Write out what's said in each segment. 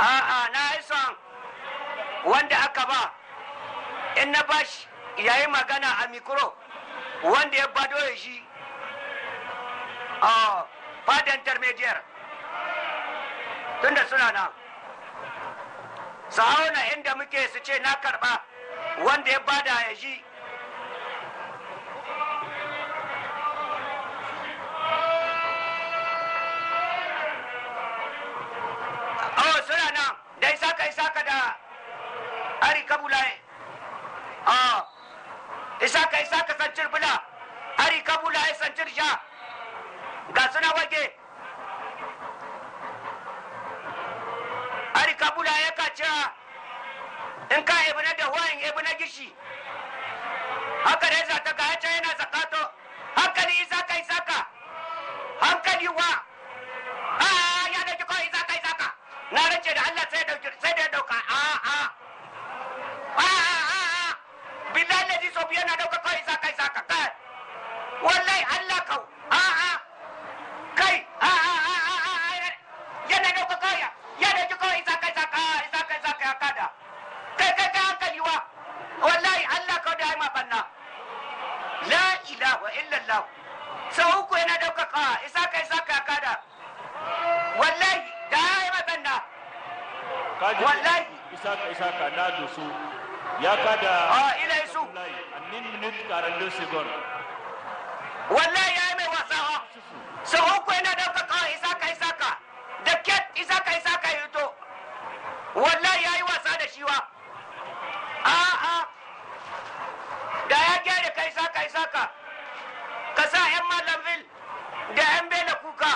a'a na yi son wanda aka ba in na bashi yayi magana a mikro wanda ya bado ya shi a fadar intermediate tunda suna nan su hauna inda muke su ce na karba wanda ya bada ya shi oh suna nan da isaka isaka da ari kabulaye ah isaka isaka sancir bula ari kabulaye sancir sha ga suna wage ari kabulaye ka cewa in ka ebi na da wayan ebi na gishi haka da ya ta ga ya yana zakato hankali isaka isaka hankali wa a ya dauki kawai isaka isaka na rance da Allah sai dauki sai da ya dauka a a a a a billahi lazi so biya na dauka kawai isaka isaka kai wallahi Allah kau a a kai a a a a a yana dauka kawai ya dauki kawai isaka isaka isaka isaka ya kada kai kai kai hankali wa wallahi Allah kau da ya ma banna la ilaha illallah sau uku yana dauka kawai isaka isaka ya kada wallahi da ya yi matsanda kaji Wallahi. isaka isaka na doso ya kada a ila su Abdullahi annin minute karando segon wallahi ya yi mai wasawa sau uku yana dauka kawai isaka isaka da ket isaka isaka ya to wallahi ya yi wasa da shiwa a a da ya gyara kai isaka isaka ka sa yan malamville da yan bela kuka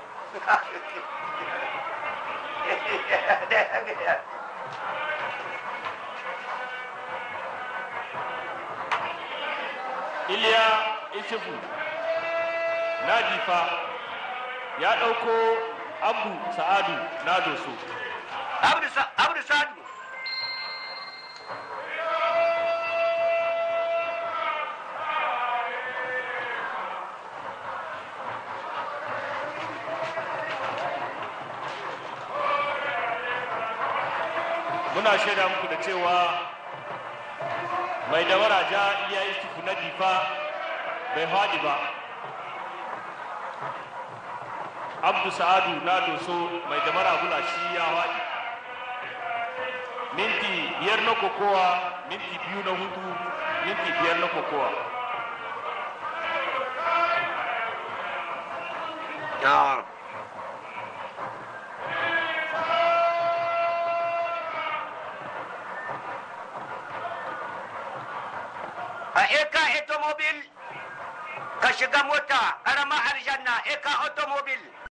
iliya isufu na difa ya ɗauko abu sa'adu na doso Abdu Sa- Abdu Sadu. muna shaida muku da cewa mai dawara ja iliya isufu na difa bai haɗi ba abdu sa'adu na doso mai damara gula shi ya haɗi minti biyar na kokowa minti biyu na hudu minti biyar na kokowa Ah. A eka automobil ka shiga mota, ƙaramar aljanna eka automobil